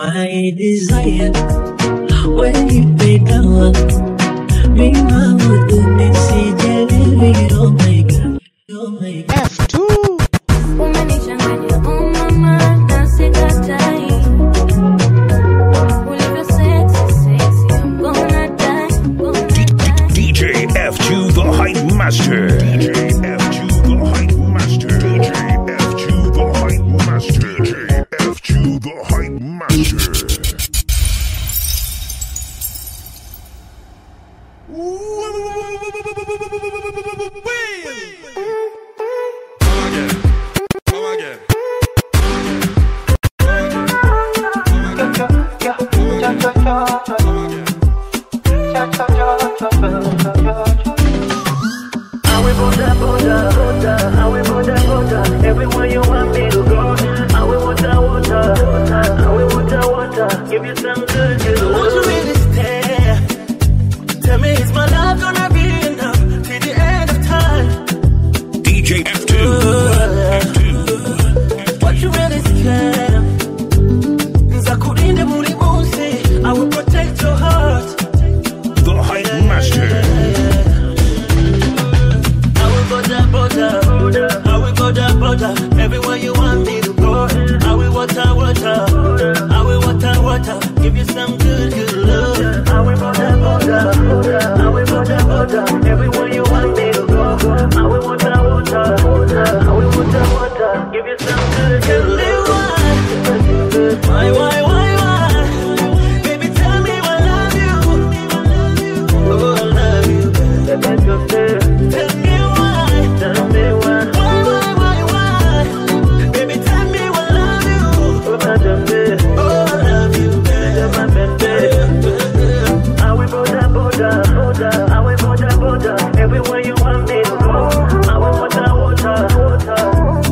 my desire when you pay down mima mutu nisijelewi oh my god oh my god Umenichanganya oh mama na sikatai Ulivyo sexy sexy I'm gonna die gonna die DJ F2 the Hype Master. DJ F2 the Hype Master. DJ F2 the Hype Master. DJ F2 the Hype Master. I will border, border, border. I will border, border. Everywhere you want me to go. I will water, water. I will water, water. Give you some good, good love. Won't you really stay? Tell me, is my love gonna be enough till the end of time? DJ F2. F2. What you really scared of? Nzakurinde muri munsi. I will protect your heart. The Hype Master. I will border, border. I will border, border. Everywhere you want me to go. I will water, water. I will water, water. Give you some good, good love. I will border, border. I will border, border. Everywhere you want me to go. I will water, water. I will water, water. Give you some good, good love. Why, why, why, why? Baby, tell me I love you. Oh, I love you. Tell me why. Tell me why. Why, why, why, why? Baby, tell me I love you. Oh, I love you. I will border, border, border. I will border, border. Everywhere you want me to go. I will water, water, water.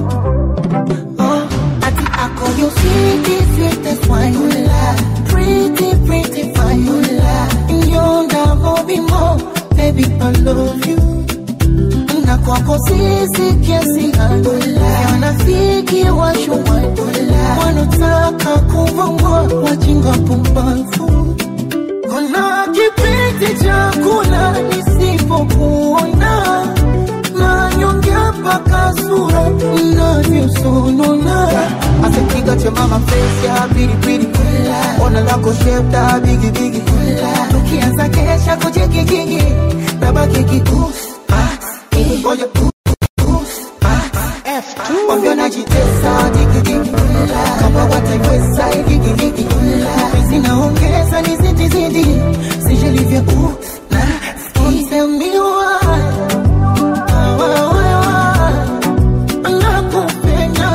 Ati ako you sweetie, sweetest wine you lie. Pretty, pretty fine you lie. You never be more, baby I love you. Na kwako sisi kiasi adula wanafiki washuwadula wanotaka kuvongwa wajinga pumbavu kuna kipindi cha kula nisipokuona nanyongea mpaka sura inavyosonona asepiga cha mama face ya pilipili ona lako shepta bigibigi tukianza kesha kujigigigi nabaki kikusi ngoja Wambia najitesa digidigi kama wataiweza igigigi Penzi naongeza ni zidi zidi sije livyo u na Tell me why Why, why, why, why? Nakupenda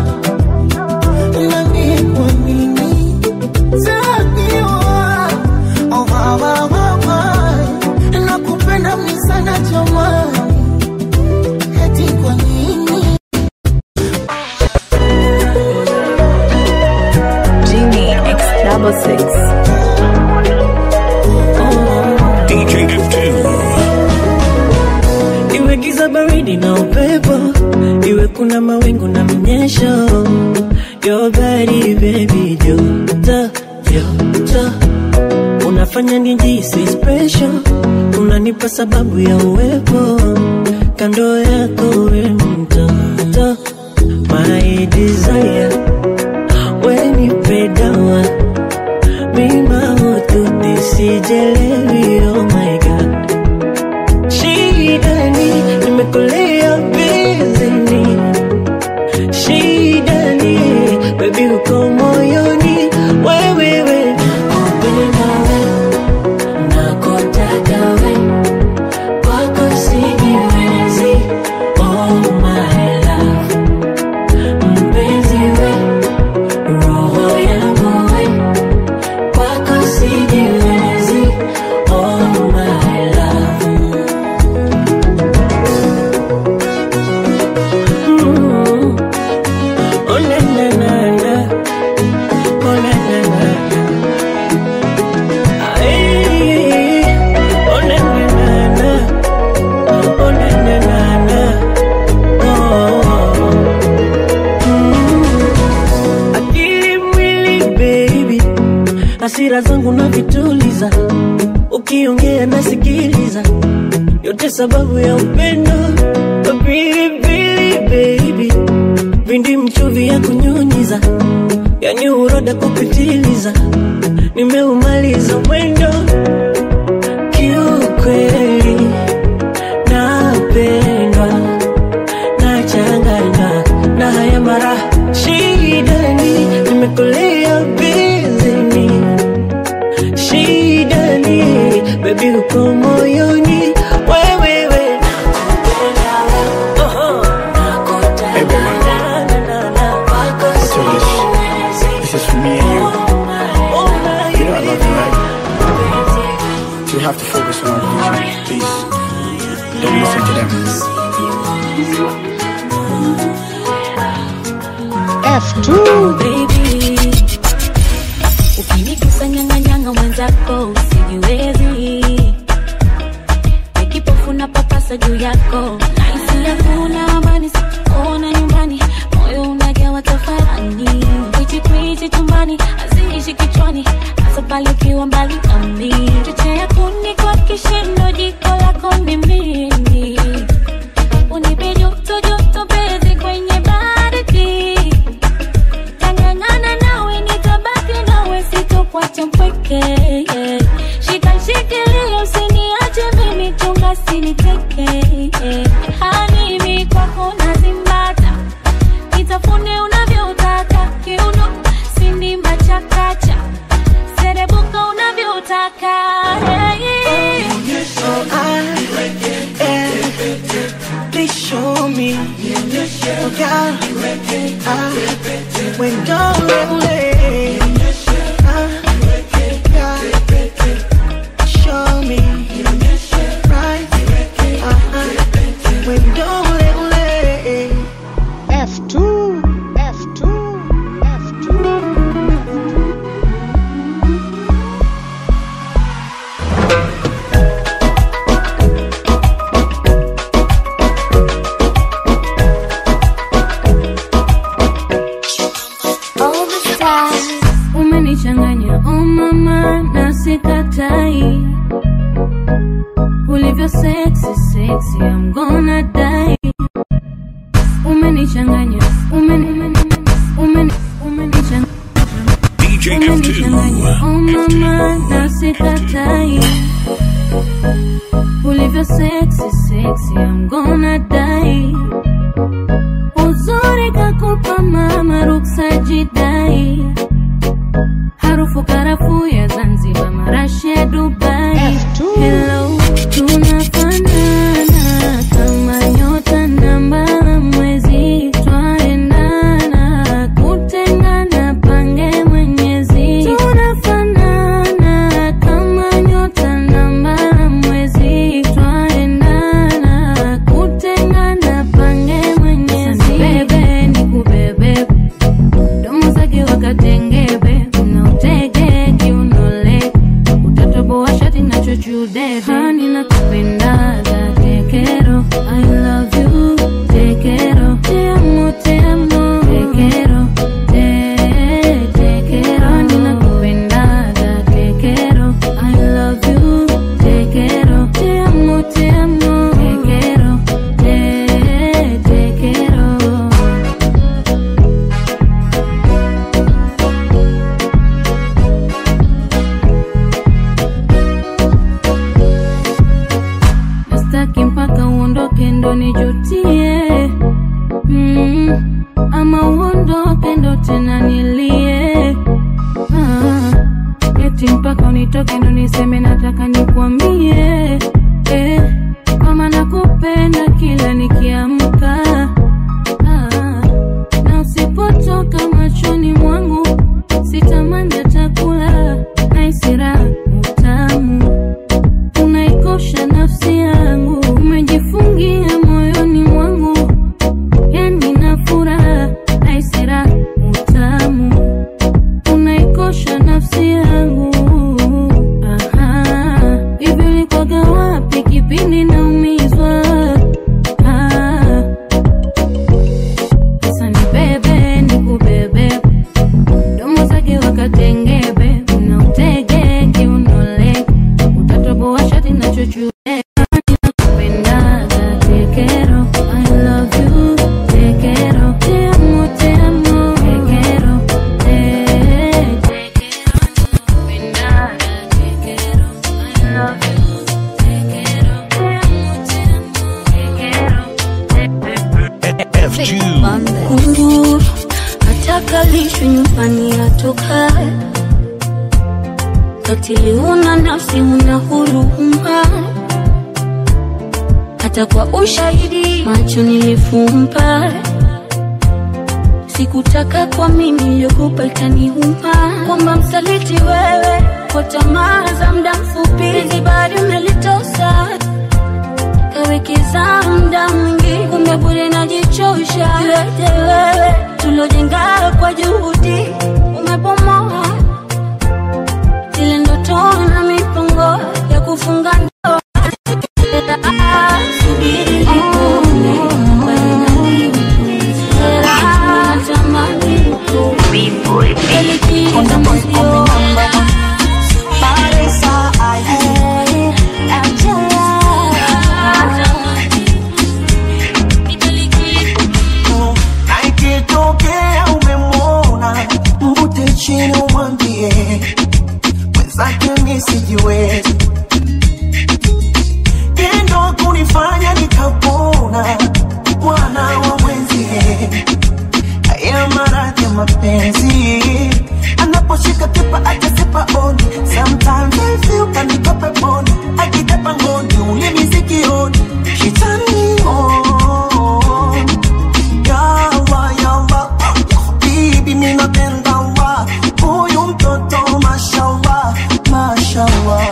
Nani kwa nini Tell me why Oh, why, why, why, why? Nakupenda mimi sana jamani Eti kwa nini Genie X double six. DJ F2. Iwe giza baridi na upepo, iwe kuna mawingu na mnyesho, your body baby joto joto, unafanya nijisi special, unanipa sababu ya uwepo kando yako, we mtoto, my desire, when you pay down mima mutu nisijelewi, oh my god shidani nimekulia bizini shidani bebi uko moyoni wewewe kupenda we nakotaka we kwako sijiwezi oh my love mpenzi we hasira zangu na vituliza, ukiongea nasikiliza, yote sababu ya upendo pilipili baby, vindi mchuvi ya kunyunyiza, yani uroda kupitiliza, nimeumaliza mwendo kiukweli, napendwa nachanganywa na haya mara shidani, nimekulia bizini shidani, bebi uko moyoni wewewe Hey, woman. I'll tell you this. This is for me and you. You know I love you, right? So we have to focus on our vision. Please, don't listen to them. baby ukinikusanyanganyanga mwenzako usijiwezi nikipofuna papasa juu yako naisi hakuna amani sikuona nyumbani moyo unajawa tafarani kwichikwichi chumbani aziishi kichwani hasa pale ukiwa mbali nami chochea kuni kwa kishindo jiko lako ni mimi unipe joto joto bezi kwenye baridi tangangana nawe nitabaki nawe sitokuacha mpweke shika shikilia usiniache mimi chunga siniteke hanimi kwako nazimbata nitafune unavyotaka kiuno sindimba chakacha serebuka unavyotaka So I am, please show me. Oh, God, I, when don't let show me. Right, uh-huh. when don't let F2, F2, F2. all the stars umenichanganya oh mama na sikatai ulivyo sexy sexy I'm gonna die umenichanganya umeni umeni umeni umenichanganya DJ umenichanganya F2. oh mama na sikatai ulivyo sexy sexy I'm gonna die uzuri kakupa mama ruksa jidai harufu karafu ya zanzibar marashi ya dubai Hello, tunafanana kama nyota na mbala mwezi twaendana kutengana pange mwenyezi tunafanana kama nyota na mbala mwezi twaendana kutengana pange mwenyezi bebe ni kubebe domo zake wakatengebe unautege kiunole utatoboa shati na chochude hani na kupendaga tekero I love you tekero te amo te amo tekero te tekero hani na kupendaga tekero I love you tekero te amo te amo tekero te tekero nastaki mpaka uondoke ndo nijutie mm, ama uondoke ndo tena nilie ah, eti mpaka unitoke ndo niseme nataka nikwambie eh, kama nakupenda kila nikiamka ah, na usipotoka machoni mwangu sitamani atakula naisira utamu unaikosha nafsi yangu, umejifungia moyoni mwangu, yani na furaha naisira utamu unaikosha nafsi yangu. Aha, hivi ulikwaga wapi kipindi naumizwa? Ah, sasa nibebe nikubebe, domo zake wakatengebe, unaute Katili una nafsi, una huruma, hata kwa ushahidi macho nilifumba. Sikutaka kwa mimi niliyokupa ikaniuma, kwamba msaliti wewe kwa tamaa za muda mfupi, hizi bado umelitosa kawekeza muda mwingi, kumbe bure najichosha. Yote wewe tulojenga kwa juhudi umebomoa zile ndoto na mipango ya kufunga ndoa. Subiri nikuone, bado naliupuuzia. Natamani nikuone, likizo moyo. Na ikitokea umemwona mvute chini umwambie mwenzake mi sijiwezi tendo kunifanya nikapona mwana wa mwenzie haya maradhi ya mapenzi anaposhika kipa akasipa oni sometimes I feel kaniko peponi akitepa ngoni ulimi sikioni shitani on Yawa, yawa, bibi mimi napenda wa huyu mtoto mashallah, mashallah.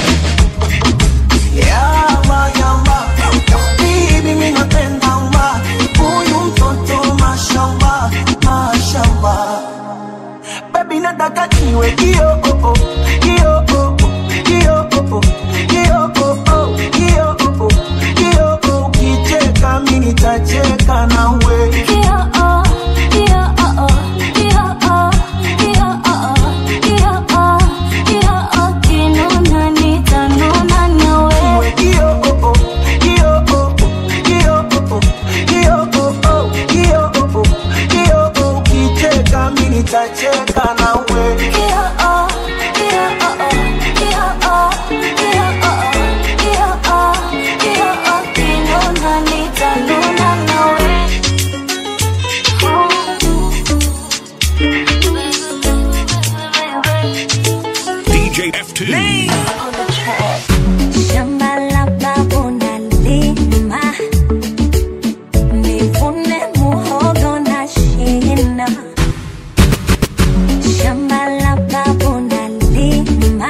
Yawa, yawa, bibi mimi napenda wa huyu mtoto mashallah, mashallah. Baby nataka niwe kio oh oh, kio oh oh, kio oh oh, kio oh oh, kio oh oh, kio oh. Ukicheka mimi nitacheka nawe. Iwe kio oh oh, kio oh oh, kio oh oh, kio oh oh, kio oh oh, kio oh. Ukicheka mimi nitacheka nawe. DJ F2. Shamba la babu nalima, nivune muhogo na shina. Shamba la babu nalima,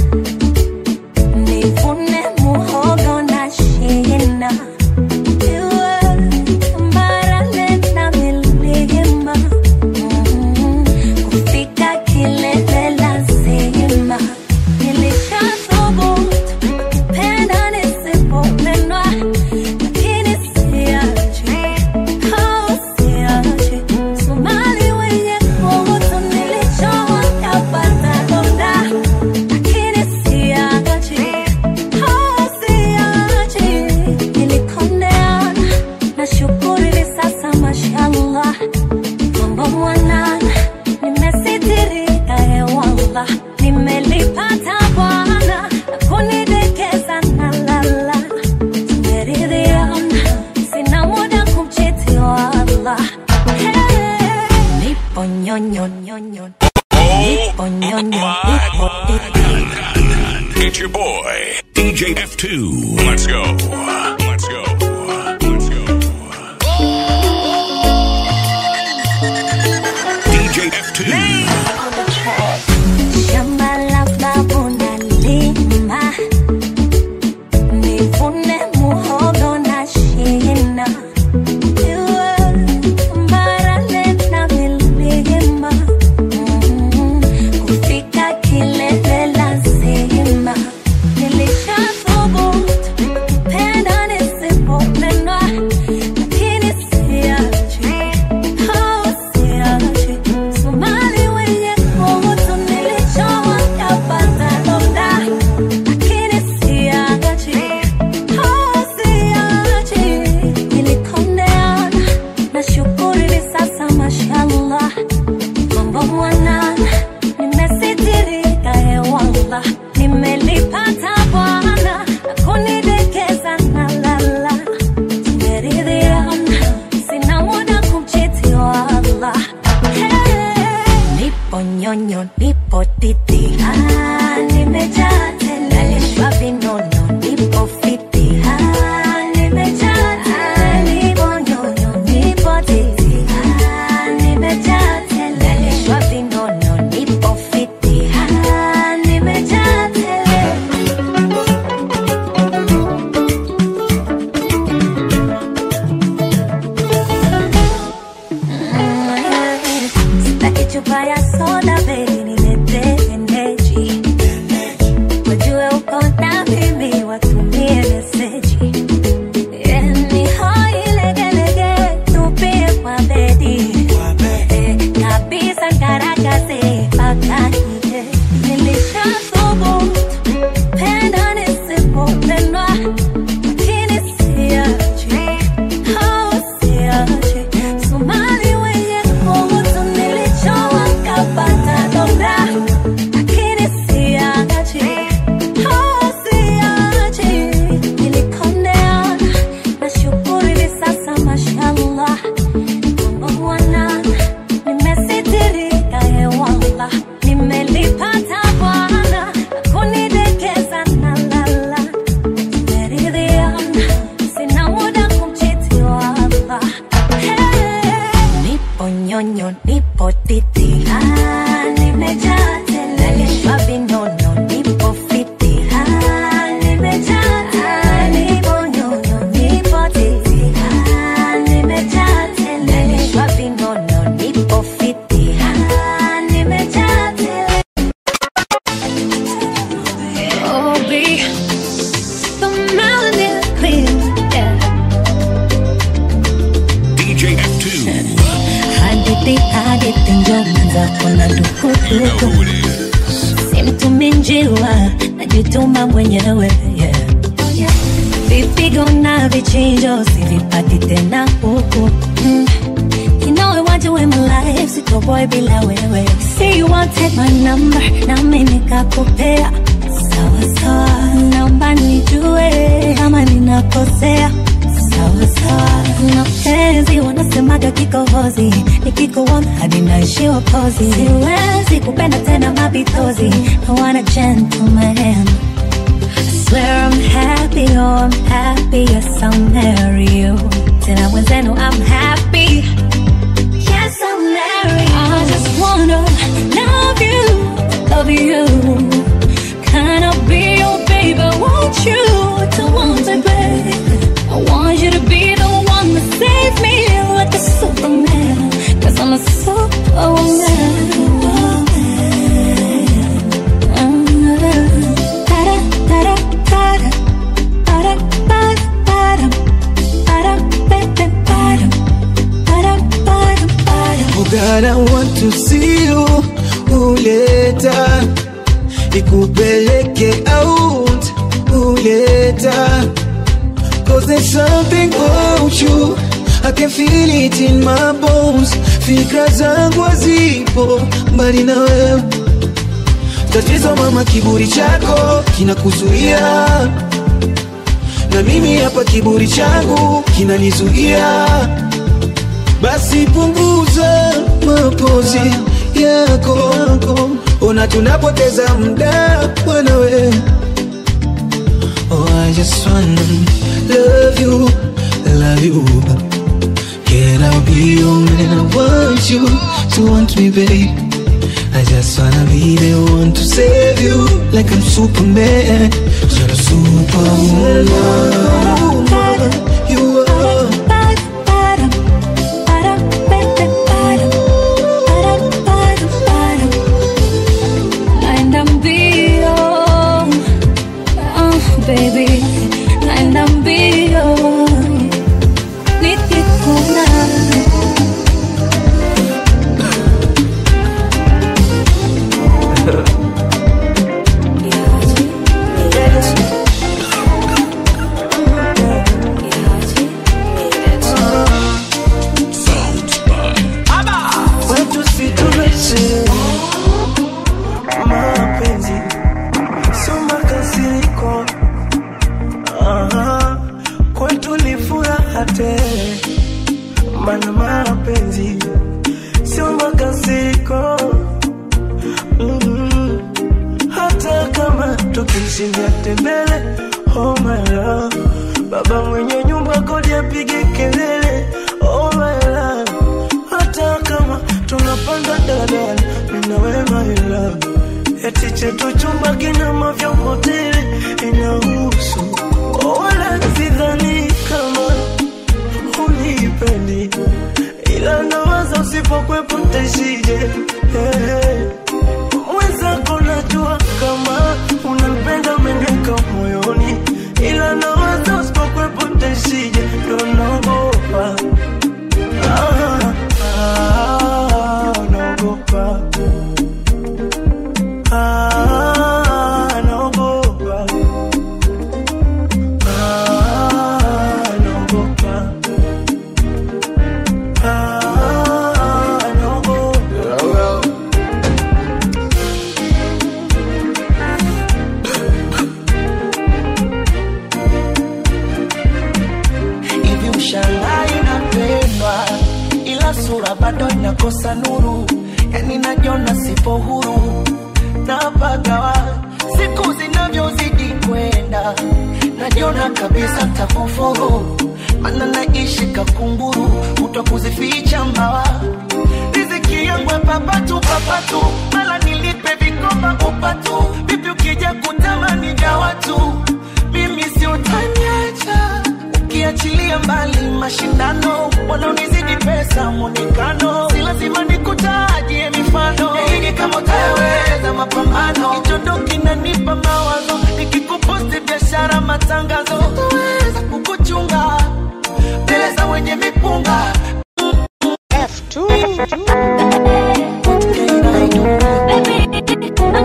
nivune muhogo na shina. Iwe tambarare na milima, mm, kufika kilele lazima. Nilishathubutu kupenda nisipopendwa, lakini siachi, oh, siachi. Somali wenye kutu nilichowa kapata donda, lakini siachi, oh, siachi. Nilikondeana, nashukuru hivi sasa mashallah mambo mwanana, nimesitirika hewala, nimelipata Bwana na kunidekeza na lala, tumeridhiana, sina muda kumchiti wala. Hey, nipo nyonyo nyonyo, nipo nyonyo, nipo titi. It's your boy, DJ F2. Let's go. Let's go. Let's go. DJ F2. Shamba la babu nalima, nivune muhogo na shina. Iwe tambarare na milima, mm, kufika kilele lazima. Nilishathubutu kupenda nisipopendwa, lakini siachi, oh, siachi. Somali wenye kutu nilichowa kapata donda, lakini siachi, oh, siachi. Nilikondeana, nashukuru hivi sasa mashallah mambo mwanana, nimesitirika hewala, nimelipata Bwana na kunidekeza na lala, tumeridhiana, sina muda kumchiti wala. Hey, nipo nyonyo, nipo titi, ah, nipo mimi njiwa najituma mwenyewe yeah. vipigo na vichinjo sivipati tena huku mm. You know I want you in my life, siko boy bila wewe. See you want take my number, na mimi nikakupea. Sawa sawa, naomba nijue kama ninakosea. Sawa sawa, mapenzi wanasemaga kikohozi, nikikuona hadi naishiwa pozi. Siwezi kupenda tena mapitozi, I want a gentleman. I swear I'm happy, oh I'm happy, yes I'll marry you. Tena wenzenu I'm happy. Yes, I'll marry you. I just wanna love you, love you. Can I be your baby? Want you to want me, babe? I want you to be the one to save me like a superman. Cause I'm a superwoman. Da-da, da-da, da-da. Ba-da, ba-da, ba-da. Ba-da, ba-da, ba-da. Ba-da, ba-da, ba-da. Oh God, I want to see you uleta ikupeleke out uleta Cause there's something about you I can feel it in my bones Fikra zangu hazipo mbali na wewe Tatizo mama, kiburi chako kinakuzuia na mimi hapa kiburi changu kinanizuia basi punguza mapozi yako ona tunapoteza muda mwanawe oh, I just wanna love you, love you Can I be your man? I want you to want me, babe I just wanna be the one to save you Like I'm Superman You're a superwoman You are Naenda mbio, oh, baby, naenda mbio nikikuna Watu si tumeshe mapenzi sio makasiriko, Aha, kwetu ni furaha tele, mana mapenzi sio makasiriko Mhm. hata kama tukishinda tembele, oh my love, baba mwenye nyumba kodi apige kelele, oh my love hata kama tunapanda daladala, mimi na wewe my love, eti chetu chumba kina mavyombo tele inahusu, wala sidhani kama unipendi, ila nawaza usipokwepo ntaishije hey. Mwenzako najua kama unanipenda umeniweka moyoni, ila nawaza usipokwepo ntaishije, ndo naogopa Ah, ah, naogopa. Ah, naogopa. Ah, naogopa. Ah, naogopa. hivi ushangai napendwa ila sura bado inakosa nuru yani najiona sipo huru napagawa siku zinavyozidi kwenda najiona kabisa takufuru mana naishi kakunguru utakuzificha mbawa riziki yangu ya papatu papatu mala nilipe vikoba upatu vipi ukija kutamani vya watu mimi si utaniacha ukiachilia mbali mashindano wanaonizidi pesa mwonekano si lazima nikutajie mifano hii kama utaweza mapambano kichondo kinanipa mawazo nikikuposti biashara matangazo utaweza kukuchunga mbele za wenye mipunga F2.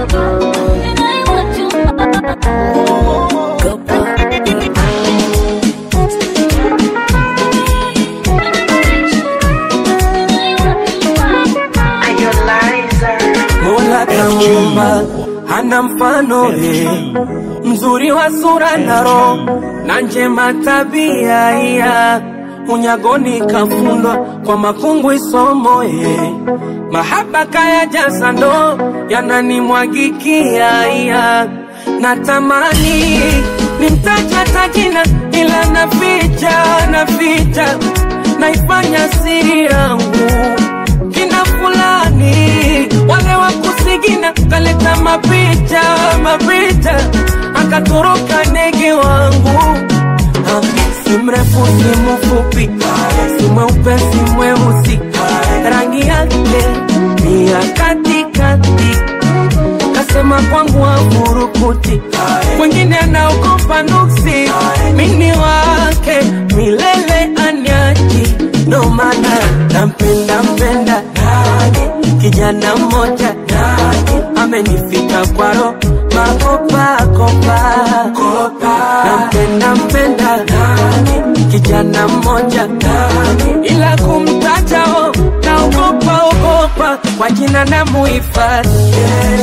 Mola kaumba hana mfano ye, mzuri wa sura na roho na njema tabia iya unyagoni kafundwa kwa makungu isomo ye mahaba kaya jaza ndo yananimwagikia iya natamani nimtaja tajina ila naficha naficha naifanya siri yangu kina fulani wale wa kusigina kaleta mapicha mapicha akatoroka ndege wangu Ah, si mrefu si mfupi si mweupe si mweusi rangi yake ni ya katikati kasema kwangu afurukuti mwingine anaogopa nuksi mini wake milele anyaji ndo maana nampenda mpenda kijana mmoja amenifika kwaro makopakopa nampenda mpenda kijana mmoja ila kumtajao naogopa ogopa kwa jina na muhifadhi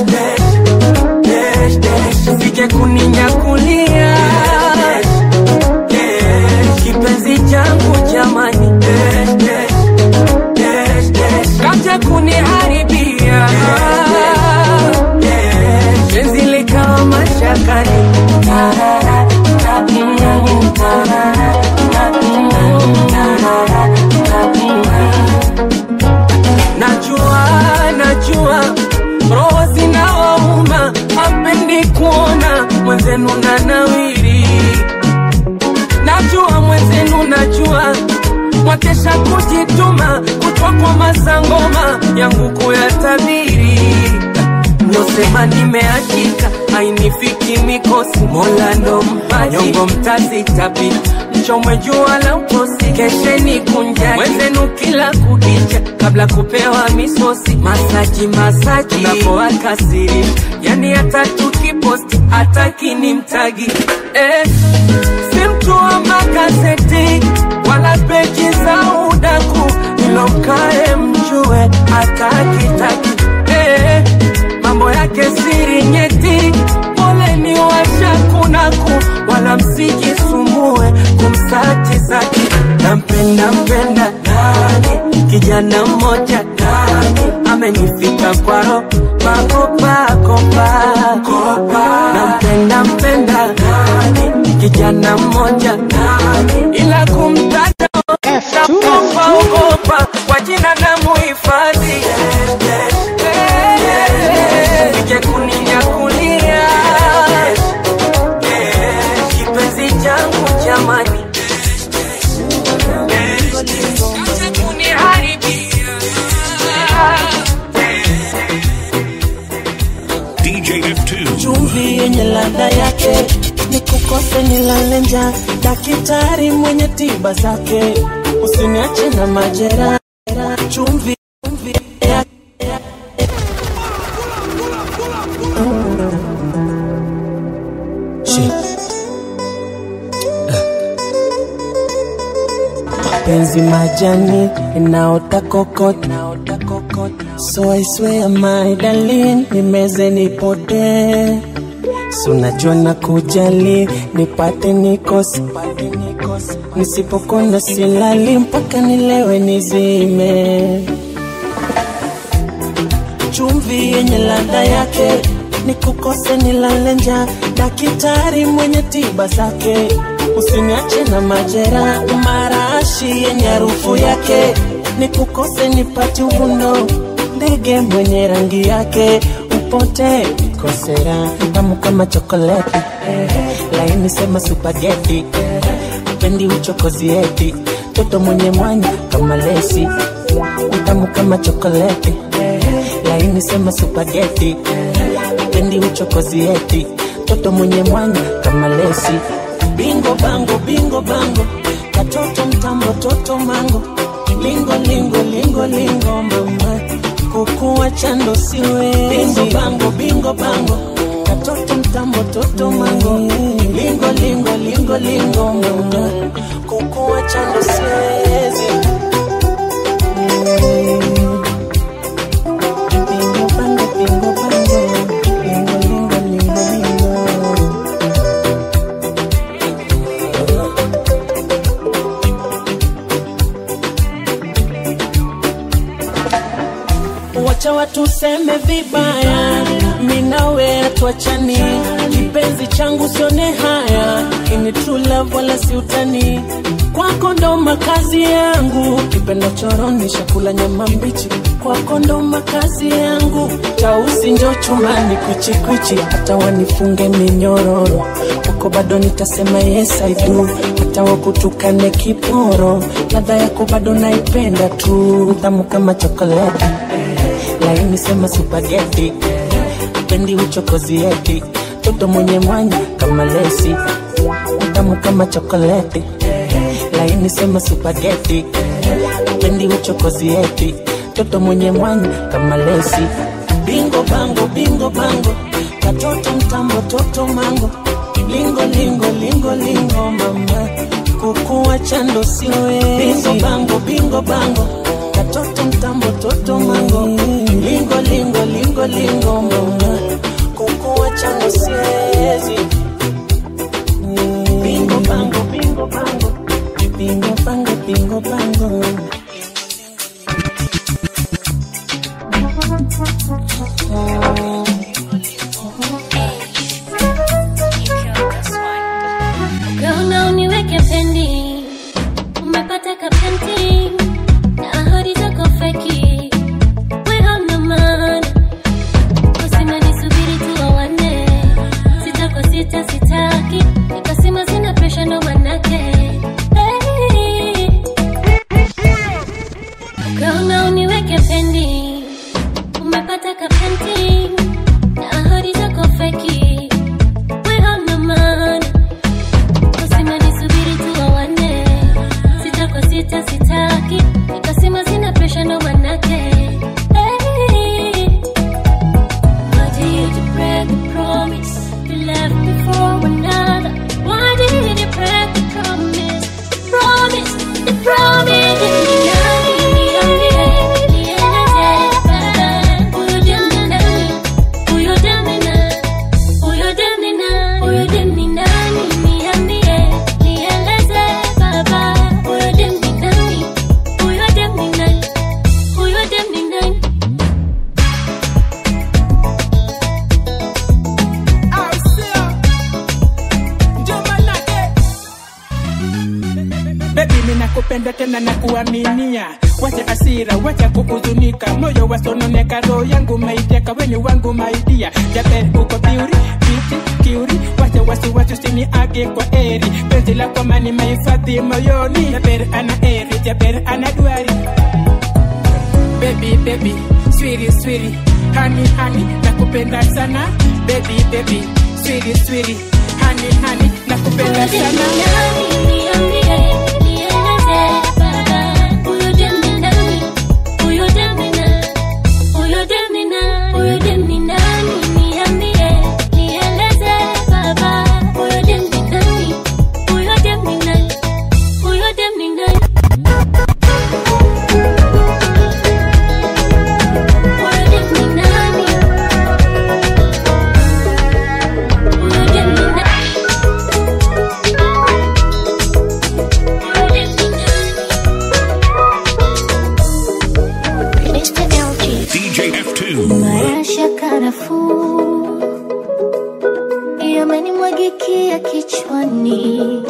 sije kuninyakulia kipenzi changu jamani kaja kuniharibia penzi likawa mashakani najua najua roho zinawauma hapendi kuona mwenzenu na nawiri najua mwenzenu najua mwakesha kujituma kutwa kwa masangoma yangu kuyatabiri mlosema nimeachika ainifiki mikosi mola ndo mpaji nyongo mtazitapi mchomwe jua la utosi kesheni kunjani mwenzenu kila kukicha kabla kupewa misosi masaji masaji unapoakasiri yani hata tukiposti hataki ni mtagi eh, si mtu wa magazeti wala peji za udaku ilomkae mjue hatakitaki eh, mambo yake siri nyeti poleni washakunaku wala msijisumbue kumsati saki nampenda mpenda nani kijana mmoja nani amenifika kwaro makopakopa nampenda mpenda nani kijana mmoja nani ila kumtaja naogopa ogopa kwa jina na muhifadhi sije kuninyakulia kipenzi changu jamani Acha kuniharibia. DJ F2. chumvi yenye ladha yake ni kukose nilale njaa daktari mwenye tiba zake usiniache na majeraha chumvi chumvi ya- Shit. penzi majani inaota kokot so I swear my darling nimeze nipotee Si unajua na kujali nipate nikosi nisipokona silali mpaka nilewe nizime chumvi yenye ladha yake ni kukose nilale njaa daktari mwenye tiba zake usiniache na majera marashi yenye harufu yake ni kukose nipati uvuno ndege mwenye rangi yake upote kosera tamu kama chokoleti laini sema supageti pendi uchokozi eti toto mwenye mwanya kama lesi utamu kama chokoleti laini sema supageti pendi uchokozi eti toto mwenye mwanya kama lesi bingo bango bingo bango katoto mtambo toto mango lingo lingo lingo lingo mama kukuwa chando siwe bingo bango bingo bango lingo lingo lingo lingo mama kukuacha ndo siwezi Bingo bango bingo bango lingo lingo lingo lingo wacha watu seme vibaya, minawe hatuachani, kipenzi changu sione haya, ini true love wala si utani, kwako ndo makazi yangu, kipenda choroni chakula nyama mbichi, kwako ndo makazi yangu, tausi njo chumani kwichi kwichi, hata wanifunge minyororo, uko bado nitasema yes I do, hata wakutukane kiporo, ladha yako bado naipenda tu, tamu kama chokoleti laini sema supageti pendi uchokozi eti toto mwenye mwanya kama lesi tamu kama chokoleti laini sema supageti pendi uchokozi eti toto mwenye mwanya kama lesi bingo bango bingo bango katoto mtambo toto mango lingo lingo lingo lingo mama kukuwa chando siwezi bingo bango bingo bango katoto mtambo toto mango lingo lingo lingo lingo mama kukuwa chando siwezi bingo bango bingo bango bingo bango bingo bango Ukaona uniweke pendi, umepata kapenti na ahadi zako feki, we hauna maana. Kusema nisubiri tu wawane, sitako sita sitaki, nikasema sina presha ndo manake hey. Ukaona uniweke pendi, umepata kapenti na ahadi zako feki, we hauna maana kusema nisubiri tu wawane sitako sita sitaki nikasema sina presha ndo manake hey. Why did you break the promise you left me for another? Why did you break the promise? Promise, the promise. Huyo demi nani? Huyo demi nani? Huyo demi nani? Niambie, nieleze baba. Huyo demi nani? Huyo demi nani? Huyo demi nani? Baby, mimi nakupenda tena na kuaminia, wacha asira, wacha kukuzunika, moyo wasononeka, roho yangu maiteka, weni wangu maidia, Jaber uko piuri, biti kiuri, wacha wasiwasi usiniage kwa eri, penzi lako mani mahifadhi moyoni, Jaber ana eri, Jaber ana duari, baby baby, swiri swiri, hani hani, nakupenda sana, baby baby, swiri swiri, hani hani, nakupenda sana. DJ F2. Maisha karafuu yamenimwagikia kichwani,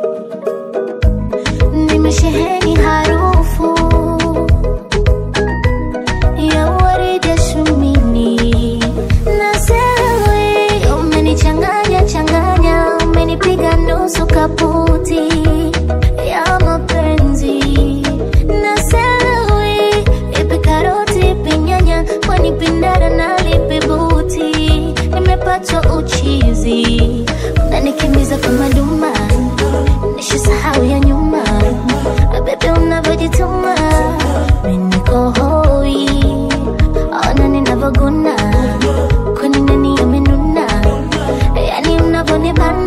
nimesheheni harufu ya waridi shumini na sewe, umenichanganya changanya, umenipiga nusu kaputi ya mapenzi na sewe, ipi karoti ipi nyanya, kwani pindara na lipi buti, nimepatwa uchizi unanikimbiza kama duma, nishasahau ya nyuma, bebe unavyojituma, mimi niko hoi, ona ninavyoguna, kwani nani amenuna, yani unavyonibana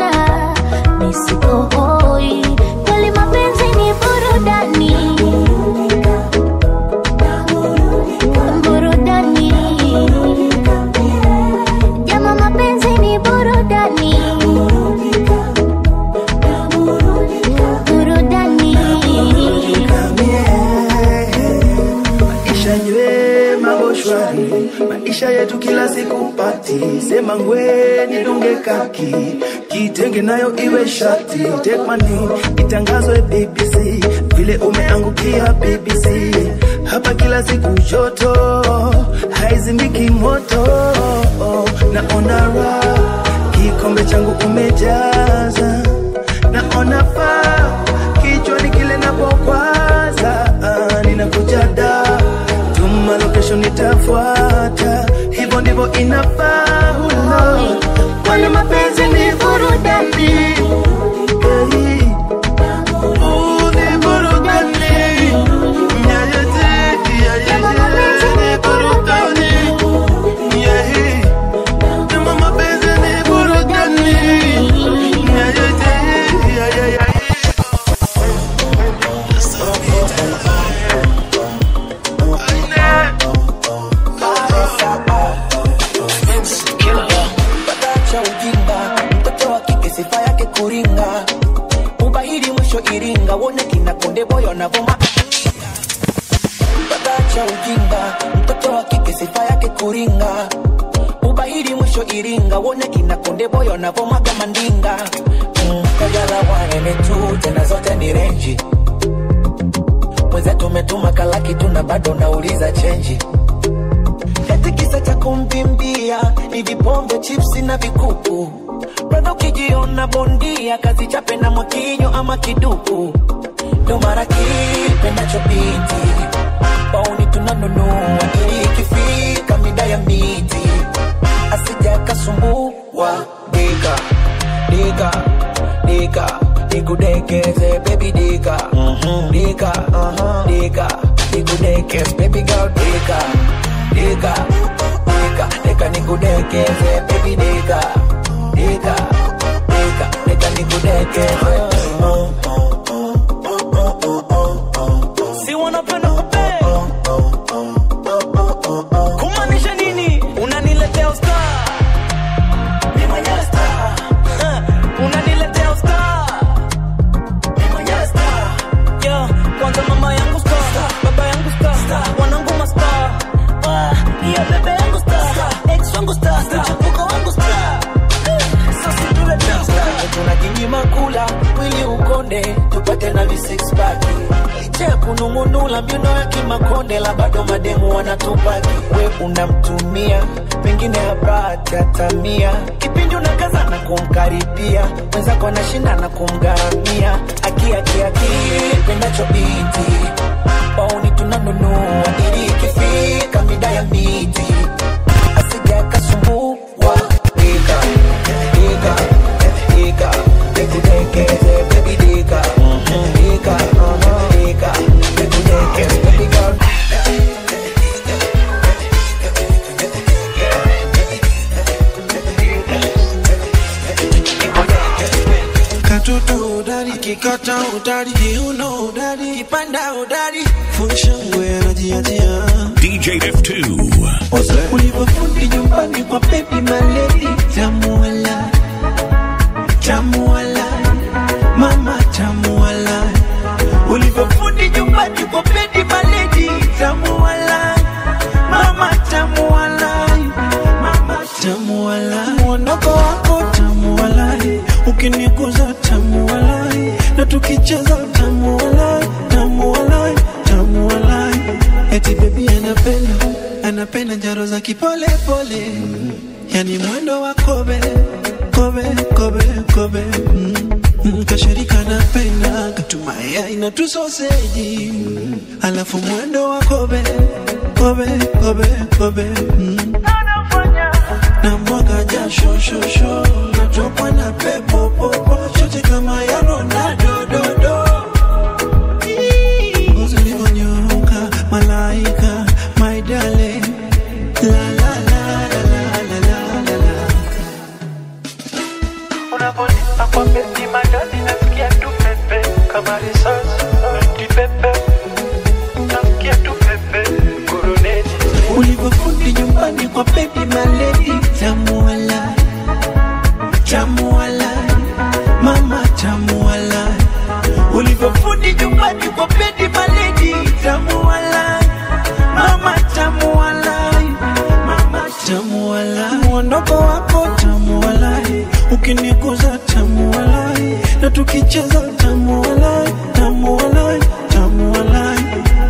chapati sema ngwe nidunge kaki kitenge nayo iwe shati take my name itangazwe BBC vile umeangukia BBC hapa kila siku joto haizimiki moto naona raha kikombe changu umejaza naona faa kichwani kile napokwaza ah, ninakuja da tuma location nitafuata hivyo ndivyo inafaa uno kwani mapenzi ni burudani Hey. Ooh, ni burudani. Yeah, yeah, yeah, yeah, yeah, ni burudani. Yeah. Kama mapenzi ni burudani. Yeah, yeah, yeah, yeah, yeah, yeah. cha ujinga mtoto wa kike sifa yake kuringa ubahiri mwisho iringa wone kina konde boyo anavoma cha ujinga mtoto wa kike sifa yake kuringa ubahiri mwisho iringa wone kina konde boyo anavomaga mandinga mm, kajala wanene tu tena zote ni renji mwenzetu umetuma kalaki tu na bado nauliza chenji eti kisa cha kumbimbia ni vipombe chipsi na vikuku brother ukijiona bondia kazi chape na mwakinyo ama kiduku ndo mara kipendacho binti pauni tunanunua ili ikifika mida ya miti asija kasumbua dika dika dika nikudekeze baby dika dika dika nikudekeze baby girl dika dika dika dika nikudekeze baby dika dika dika dika nikudekeze si wanapenda kupe kumaanisha nini unaniletea usta ni mwenyewe star Eh, unaniletea usta ni mwenyewe star Yo, kwanza mama yangu star baba yangu star wanangu mastar Ah, hiyo bebe yangu star ex wangu star mchepuko wangu star sasa tuletea star tunajinyima kula mwili ukonde tupate na vi six pack licha ya kunung'unula mbiono ya kimakonde la bado mademu wanatupaki we unamtumia pengine hapati hatamia kipindi unakaza na kumkaribia mwenzako anashinda na kumgharamia akiakiaki pendacho binti pauni tunanunua ili ikifika mida ya miti asija kasumbua dika dika dika nikudekeze baby dika dika dika nikudekeze baby girl katoto udari kikata udari kiuno udari kipanda udari funshangwe anajiachia DJ F2. ulivyofundi nyumbani kwa baby maledi tamuala tamuala mama tamuala ulivyofundi nyumbani kwa baby maledi tamuala mama tamuala mama tamuala mwondoko wako tamuala ukiniguza tamuala na tukicheza tamuala tamuala tamuala eti bebi anapenda anapenda njaro za kipole pole yani mwendo wa kobe kobe kobe kobe mm. Mm, kashirika napenda katumaya ina tu soseji mm. alafu mwendo wa kobe kobe kobe kobe mm. na mwaga jasho shosho natokwa na pepo popo shote kama ya Ronaldo do do ngozi ulivyonyoka malaika my darling la la la la la la la la Unaponipa kwa beti magadi nasikia tu pepe kama risasi eti pepe nasikia tu pepe kuruneti ulivyofundi nyumbani kwa baby maledi tamuala tamuala mama tamuala ulivyofundi nyumbani kwa baby maledi tamuala mama tamuala mama tamuala mwondoko wako tamu walai ukiniguza tamu walai na tukicheza tamu walai tamu walai tamu walai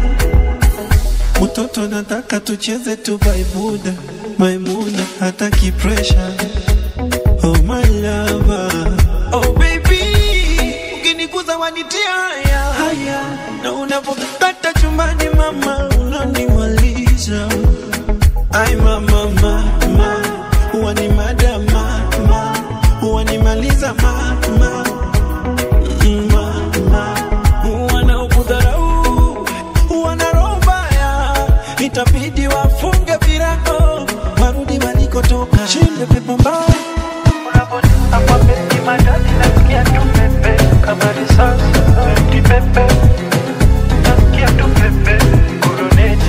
mtoto nataka tucheze tu baibuda maimuna hataki pressure oh my lover oh baby ukiniguza wanitia haya haya na unapokata chumbani mama unanimaliza ai mama mama huwa ni mada mama huwa nimaliza mama mama wanaokudharau wana roho mbaya itabidi wafunge virago warudi walikotoka shinde pepo mbaya kama risasi kipepe nasikia tu pepe kuruneti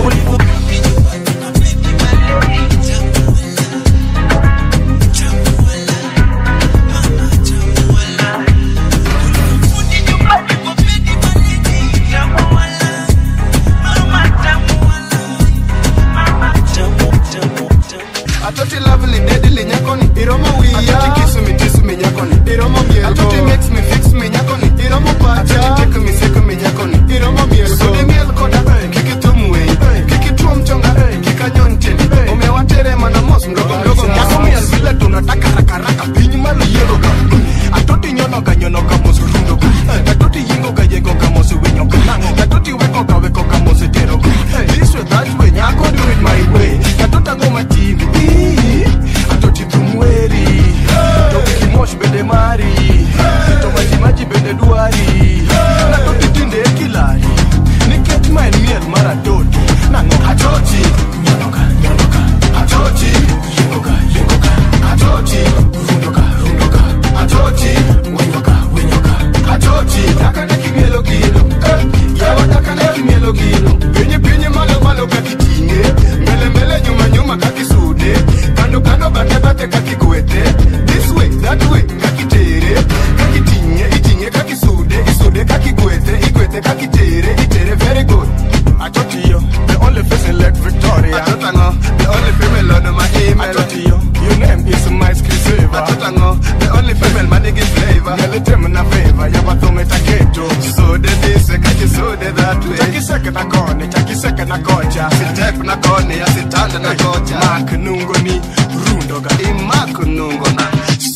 atoti lovely deadly nyakoni iromo wiya atoti kiss me kiss me nyakoni iromo miel atoti makes me fix me nyakoni iromo pacha atoti take me sick me nyakoni iromo miel so de miel koda kiki tum wei kiki tuom chonga kika nyon teni umewatere mana mos mdogo mdogo nyako miel vile tunataka raka raka piny malo yiero ga atoti nyono ga nyono ga mos rundo ga atoti yingo ga yengo ga mos winyo ga atoti weko ga weko ga mos tero ga this way that way nyako do it my way atota ngoma tindi atoti tumweri to kimosh bende mari to maji maji bende dwari na toti tinde e kilari nikech ma en miel mar atoti nang'o atoti nyonoga nyonoga atoti yengoga yengoga atoti rundoga rundoga atoti winyoga winyoga atoti dakane kimielo gino eh, yawa dakane kimielo gino pinyi pinyi malo malo kakiting'e mbele mbele nyuma nyuma kakisude kando kando bate bate kakigwete this way that way kakitere kakiting'e iting'e kakisude isude kakigwete igwete kakitere itere very good atotiyo the only face in Lake Victoria atotango the only female on my email atotiyo your name is my screensaver atotango the only female manigi flavor nyalitem na favor yabathume taketo sude this kakisude that way chakiseke na kone chakiseke na kocha sitep na kone asitanda na kocha mak nungo ni rundoga imak nungo na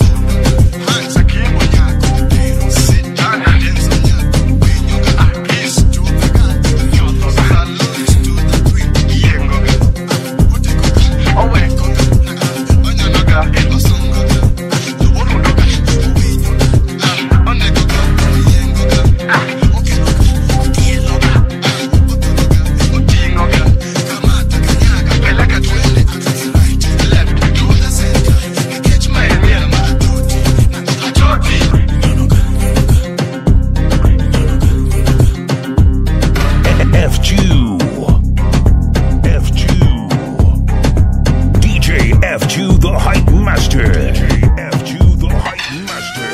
Hansa kimo nyako Sitana denso nyako Wenyoga akis to the god Nyotho salute to the queen Yengoga Utekoga Owekoga Onyonoga Osongoga Urundoga Wenyoga Onekoga Yengoga Okeroga Tieloga Utingoga Kamata kanyaga Peleka twende Right Left To the center Catch my meal Matoti Atoti F2. F2. DJ F2 the Hype Master. DJ F2 the Hype Master.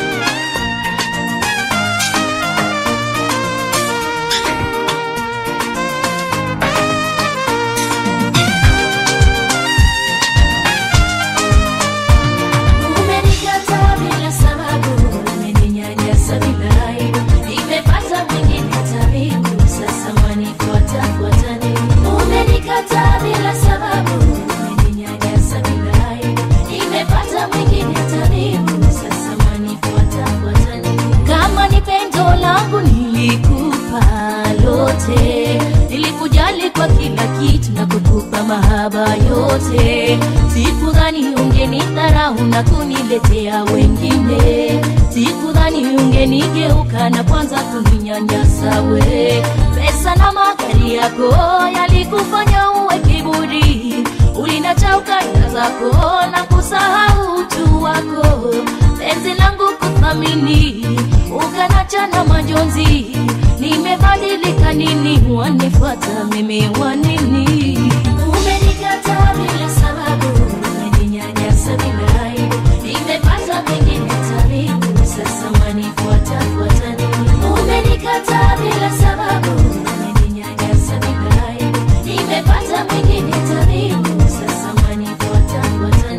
Umenikataa bila sababu, umeninyanyasa bila aibu. Nimepata mwingine tabibu, sasa wanifuata fuata nini? Umenikataa bila sababu, umeninyanyasa bila aibu. Nimepata mwingine tabibu, sasa wanifuata fuata nini? Kama ni pendo langu nilikupa lote, nilikujali kwa kila kitu na kukupa mahaba yote. Sikudhani ungenidharau na kuniletea wengine, sikudhani ungenigeuka na kwanza kuninyanyasa we. Pesa na magari yako yalikufanya uwe kiburi, ulinacha ukanda zako na kusahau utu wako. Penzi langu kuthamini, ukanacha na majonzi. Nimebadilika nini? Wanifuata mimi wanini? Umenikataa bila sababu, umeninyanyasa bila aibu. Nimepata mengine tabibu, sasa wanifuata fuata nini? Umenikataa bila sababu, umeninyanyasa bila aibu. Nimepata mengine tabibu, sasa wanifuata fuata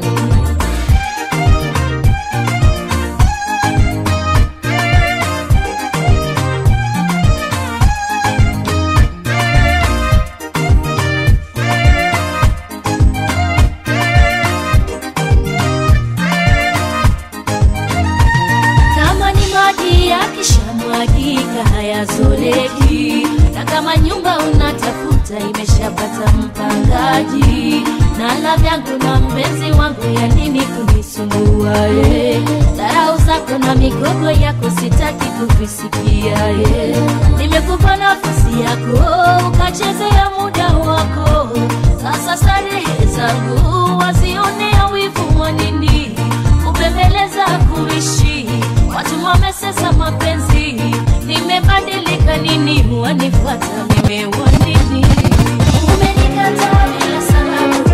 vita vyangu na mpenzi wangu ya nini kunisumbua ye dharau zako na migogo yako sitaki kuvisikia ye nimekupa nafasi yako ukachezea muda wako sasa starehe zangu wazionea wivu wa nini kubembeleza kuishi watu wamesesa mapenzi nimebadilika nini wanifuata nimewa nini umenikataa bila sababu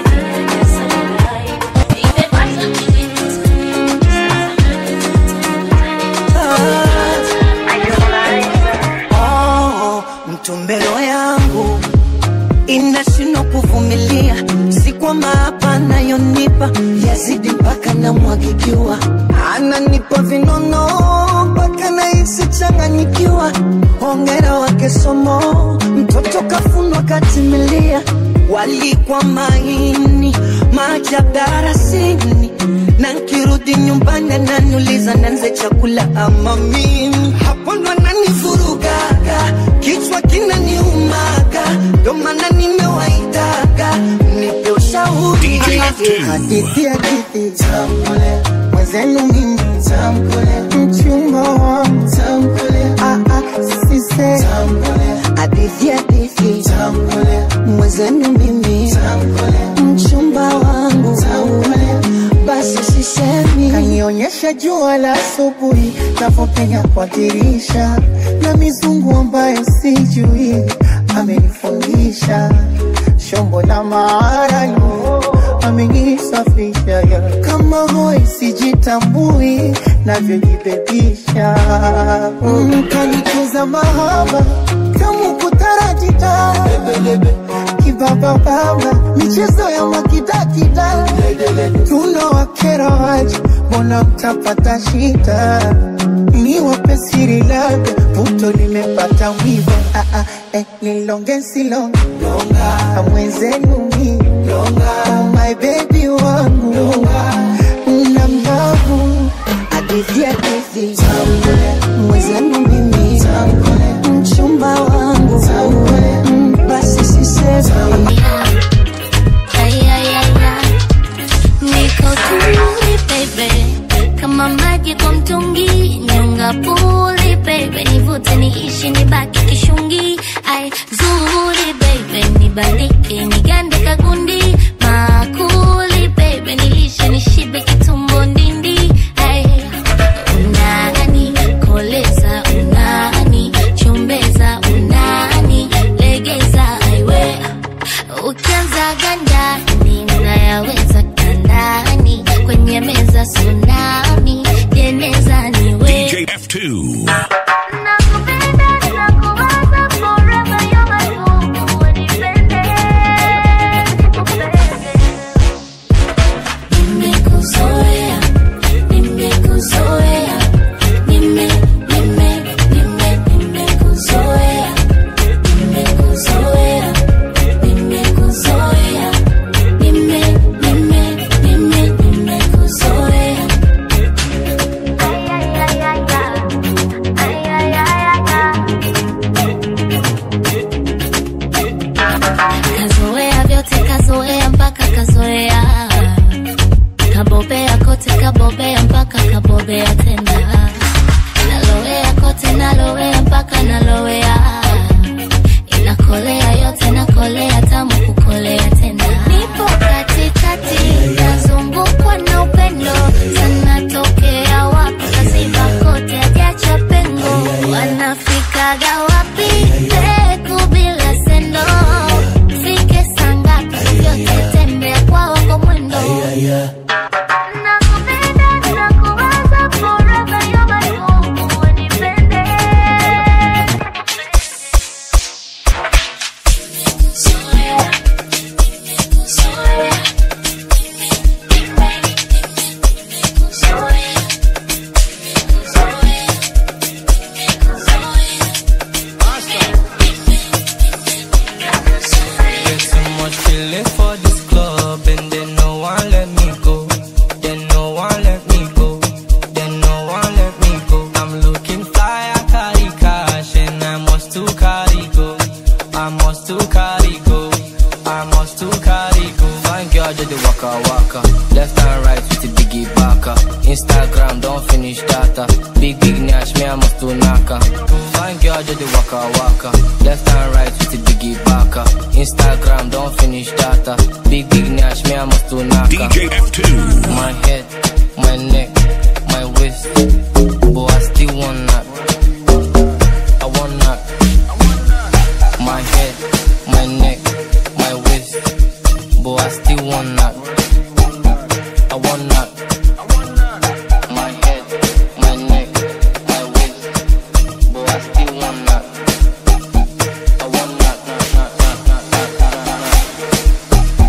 Oh, mtumbelo yangu inashindwa kuvumilia, si kwamba hapa anayonipa yazidi mpaka namwagikiwa, ananipa vinono mpaka nahisi changanyikiwa. Hongera wake somo, mtoto kafunwa katimilia, walikwa maini maajabu darasini, na nkirudi nyumbani ananiuliza nanze chakula ama mimi, hapo ndo ananivurugaga, kichwa kinaniumaga, ndo maana nimewaitaga nipe ushauri hadithi hadithi tamkule mwenzenu mimi tamkule mchumba wangu tamkule ah ah sise tamkule hadithi hadithi tamkule mwenzenu mimi tamkule mchumba wangu tamkule basi sisemi kanionyesha jua la asubuhi navyopenya kwa dirisha na mizungu ambayo sijui amenifundisha shombo la maarayo amenisafisha ya kama hoi sijitambui navyojibebisha mm, kanikuza mahaba kamu kutarajita kibabababa michezo ya makidakida tunawakera waji mbona mtapata shida ni wapesiri labda puto limepata wivo ah, ah, eh, nilonge silonge amwenzenu mi oh, my baby wangu na mbavu hadithi hadithi mwenzenu mimi mchumba wangu Mm, basi sisemi Ay, ay, ay, ay. Niko tuli baby, kama maji kwa mtungi, nyonga puli baby, nivute niishi nibaki kishungi. Ay, zuri baby, nibaliki nigande kagundi, makuli baby, nilishe nishibe kitumbo ndindi. Ay, unani koleza, unani chombeza, unani legeza, aiwe ukianza gandani mnayaweza kandani kwenye meza tsunami jeneza niwe DJ F2. Nimekuzoea, nimekuzoea, nime, nime, nime, nimekuzoea, nimekuzoea, nimekuzoea, nime, nime, nime, nimekuzoea. Ay, ay, ay, ay, ay, ay, ay, ay, ay. Kazoea vyote, kazoea mpaka kazoea kabobea kote kabobea mpaka kabobea tena nalowea kote nalowea mpaka nalowea inakolea yote nakolea tamu kukolea tena nipo katikati nazungukwa na upendo sana tokea wapi kaziba kote ajacha pengo wanafikaga wapi peku bila sendo fike sangapi vyote tembea kwa wako mwendo Get too much feeling for this club and they no one let me go. right with the biggie baka. Instagram don't finish data. Big big nash me I must do naka. Fine girl just the waka waka. Left and right with the biggie baka. Instagram don't finish data. Big big nash me I must do naka. DJ F2. My head, my neck, my waist. But I still want that. I want that. My head, my neck, my waist. But I still want that. I want that. My head, my neck, my waist. But I still want that. I want that. that, that, that, that, that, that, that.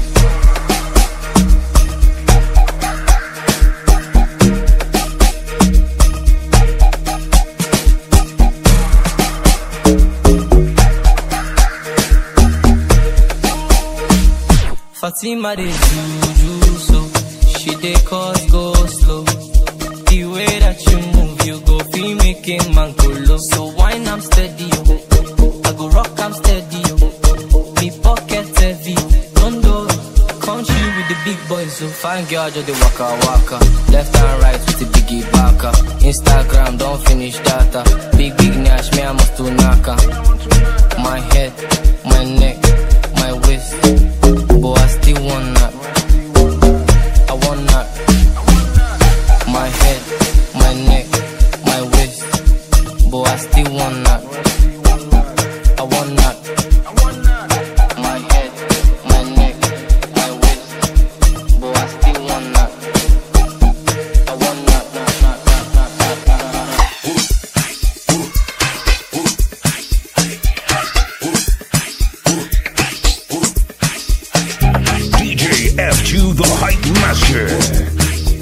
Fatima dey juju so she dey cause go slow. The way that you move, you go feel making man go low. So wine I'm steady, yo. I go rock I'm steady, yo. Me pocket heavy, don't do country with the big boys. So fine girl just the waka waka. Left and right with the biggie baka. Instagram don't finish data. Big big nash me I must do naka. My head, my neck, my waist. But I still want that. I want that. My head, my neck, my waist. But I still want that. I want that. My head, my neck, my waist. But I still want that. I want that. that, that, that, that, that, that, that. DJ F2 the Hype Master.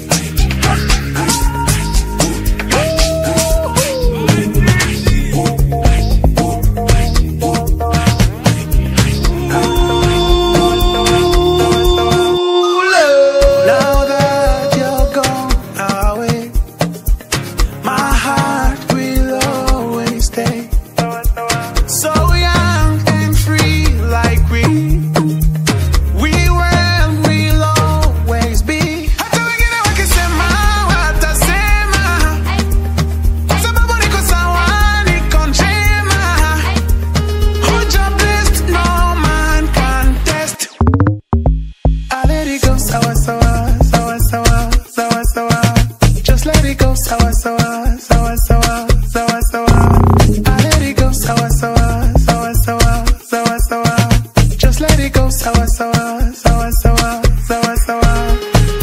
Now that you're gone away, my heart will always stay. So young and free, like we we were and will always be. Hata wengine wakisema watasema, sababu niko sawa, niko njema. Hoja blessed, no man can test. I let it go, sawa sawa, sawa sawa, sawa sawa. Just let it go, sawa sawa, sawa sawa, sawa sawa. I let it go, sawa sawa, sawa sawa, sawa sawa. Just let it go, sawa sawa, sawa sawa, sawa sawa.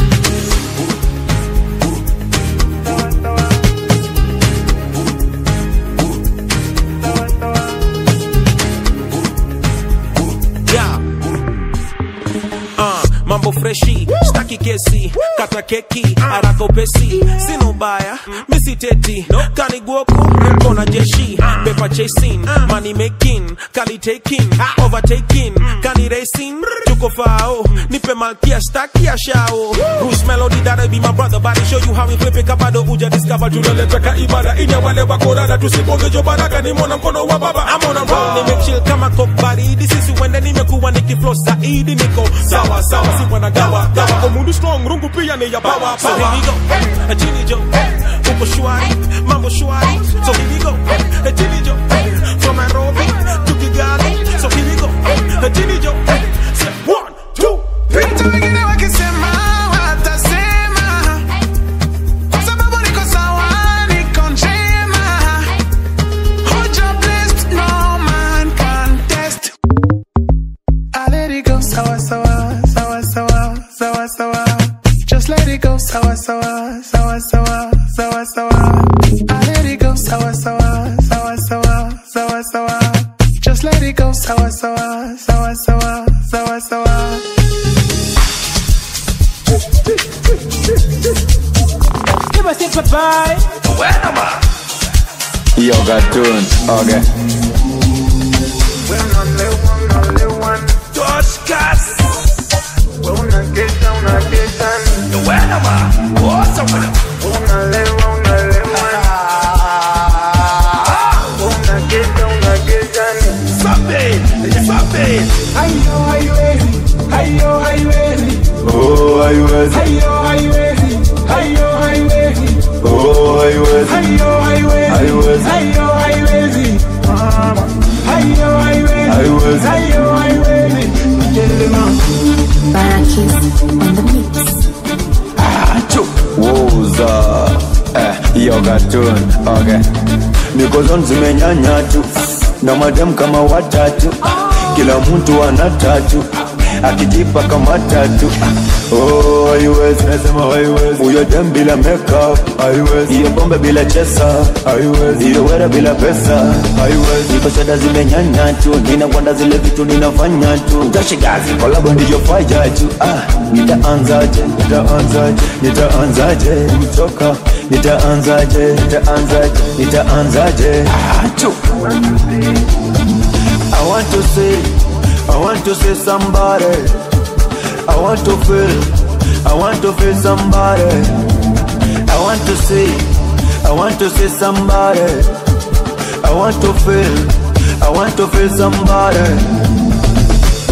Yeah. Uh, mambo freshi staki kesi kata keki haraka upesi sina ubaya misiteti kaniguoku kona jeshi pepa chasing money making kali taking overtaking kani racing tuko fao nipe malkia staki ya shao Bruce Melody that be my brother body show you how we flip it kabado uja discover tunaleta ka ibada ina wale wakorada tusiponge jo baraka ni mwana mkono wa baba I'm on a roll nimechill kama coke baridi sisi wende nimekuwa nikiflow zaidi niko sawa sawa si wanagawa gawa kwa mundu strong rungu pia ni ya bawa so here we go hey, chini jo hey, uko shwari mambo shwari so here we go hey, chini jo hey, from Nairobi to Kigali so here we go hey, chini jo hey, say one two three Hata wengine wakisema watasema, sababu niko sawa, niko njema. Hoja blessed, no man can test. I let it go, sawa sawa, sawa sawa, sawa sawa. Just let it go, sawa sawa, sawa sawa, sawa sawa. I let it go, sawa sawa, sawa sawa, sawa sawa. Just let it go, sawa sawa, sawa sawa, sawa sawa. Give us a bye. Yo, cartoon. Okay. Toscas Ayo, haiwezi. Ayo, haiwezi. Oh, haiwezi. Ayo, haiwezi. ogatun okay niko zone zimenyanya tu na madem kama watatu kila mtu ana tatu akijipa kama tatu oh haiwezi nasema haiwezi huyo dem bila makeup haiwezi hiyo pombe bila chesa haiwezi hiyo wera bila pesa haiwezi niko shada zimenyanya tu ninakwenda zile vitu ninafanya tu utashigazi kolabo ndiyo faya tu ah nitaanzaje nitaanzaje nitaanzaje kutoka nitaanzaje nitaanzaje nitaanzaje ah tu I want to see I want to see somebody I want to feel I want to feel somebody I want to see I want to see somebody I want to feel I want to feel somebody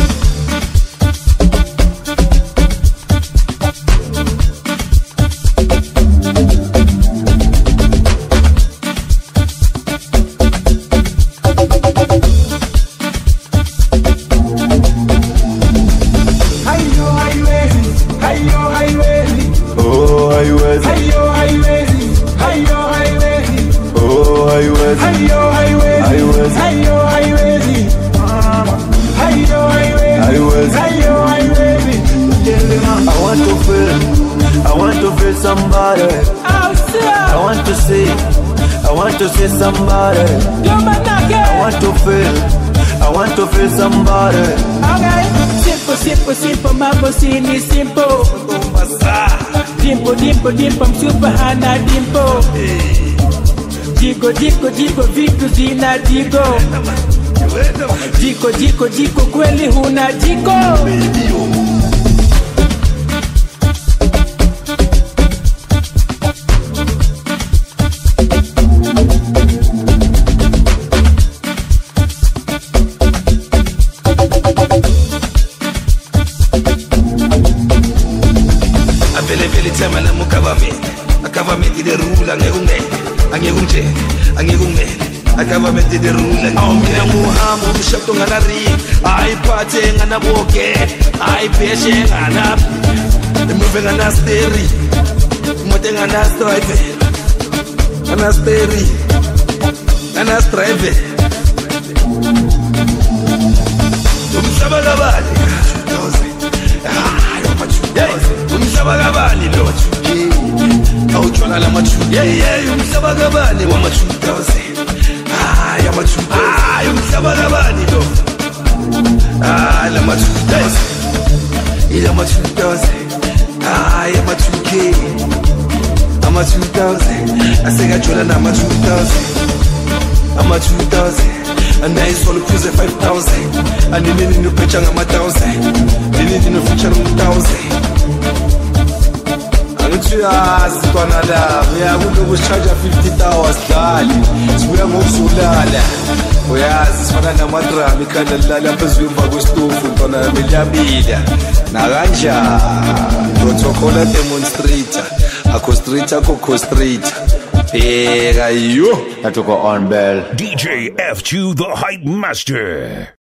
Hayo haiwezi, hayo haiwezi, Oh haiwezi hayo haiwezi, hayo haiwezi, Oh haiwezi hayo haiwezi, Haiwezi. hayo haiwezi, hayo haiwezi, Haiwezi. hayo haiwezi. I want to feel I want to feel somebody I want to see I want to see somebody I want to feel I want to feel somebody Okay. Simple, simple, simple, mambo si ni simple. Dimpo, dimpo, dimpo, msupa hana dimpo. Jiko, jiko, jiko, vitu zina jiko. Jiko, jiko, jiko, kweli huna jiko. avele vele ithemba lami ugovernment agovernment the rule angeke ungene angeke ungitshele angeke ungene agovernment the rule awu mina nguhamba umshado nganaring ayiphathe nganaboke ayibheshe nganaphi imuve nganasteri imoto enganastrive nganasteri nganastrive umhlaba kabali umhlaba kabali lo awutshona lama-2 umhlaba kabali wama-2000 hayi ama-2000 hayi umhlaba kabali lo hayi lama-2000 ilama-2000 hayi ama-2k ama-2000 asekajona nama-2000 ama-2000 anayizolo phuze 5000 aninini nopetsha ngama-1000 ninini nofitsha ngom-1000 angithi uyazi ntwana labo uyakuloku sishaja 50 hours dali sibuya ngokuzolala uyazi sifana namadrama ikhanda lilala phezulu emva kwesitofu ntwana yami liyabila nakanjani protocol demonstrator akho street akho costrator bheka yo natuko on bell DJ F2 the Hype Master.